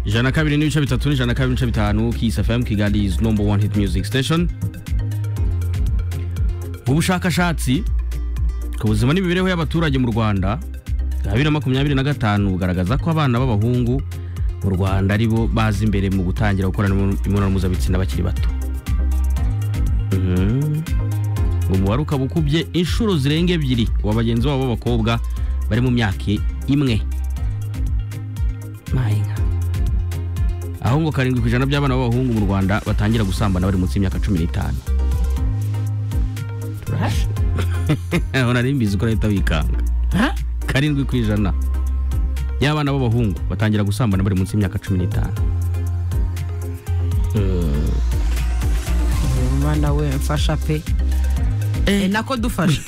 ijana na kabiri n'ibice bitatu n'ijana na kabiri n'ibice bitanu Kiss FM Kigali is number one hit music station mu bushakashatsi ku buzima n'imibereho y'abaturage mu Rwanda bwa bibiri na makumyabiri na gatanu bugaragaza ko abana b'abahungu mu Rwanda ari bo baza imbere mu gutangira gukorana imibonano mpuzabitsina bakiri bato Mhm. ngo umubare ukaba ukubye inshuro zirenga ebyiri wa bagenzi babo b'abakobwa bari mu myaka imwe Mayinka. aho ngo karindwi ku ijana by'abana b'abahungu mu rwanda batangira gusambana bari munsi y'imyaka cumi n'itanu Turaje. aho nari mbizi ko arahita wikanga karindwi ku ijana y'abana b'abahungu batangira gusambana bari munsi y'imyaka cumi n'itanu umwana we mfasha pe Eh, nako dufasha